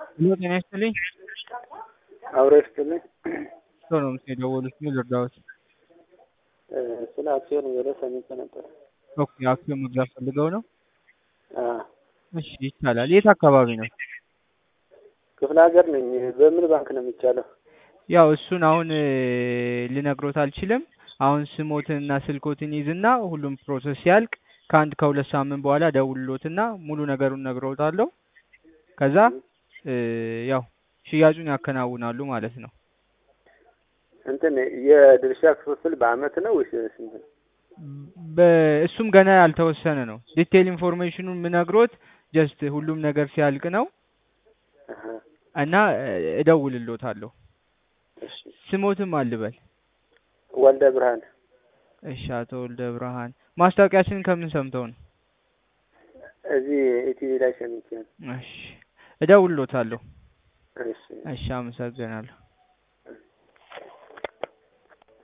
ሄሎ ጤና ይስጥልኝ። አብሮ ይስጥልኝ። ሰው ነው የደወሉት። ምን ልርዳዎት? ስለ አክሲዮን ወደ ሰምቼ ነበር። ኦኬ አክሲዮን መግዛት ፈልገው ነው? አዎ፣ እሺ ይቻላል። የት አካባቢ ነው? ክፍለ ሀገር ነኝ። በምን ባንክ ነው የሚቻለው? ያው እሱን አሁን እ, ልነግሮት አልችልም። አሁን ስሞትንና ስልኮትን ይዝና ሁሉም ፕሮሰስ ሲያልቅ ከአንድ ከሁለት ሳምንት በኋላ ደውልሎትና ሙሉ ነገሩን ነግረውታለሁ። ከዛ እ, ያው ሽያጩን ያከናውናሉ ማለት ነው። እንትን የድርሻ ክፍፍል በአመት ነው ወይስ ስንት ነው? በእሱም ገና ያልተወሰነ ነው። ዲቴል ኢንፎርሜሽኑን የምነግሮት ጀስት ሁሉም ነገር ሲያልቅ ነው አሀ፣ እና እ, እደውልሎታለሁ። እሺ። ስሞትም አልበል። ወልደ ብርሃን እሺ አቶ ወልደ ብርሃን ማስታወቂያችንን ከምን ሰምተው ነው? እዚህ ኢቲቪ ላይ ሰምቼ ነው። እሺ እደውልሎታለሁ። እሺ። እሺ አመሰግናለሁ።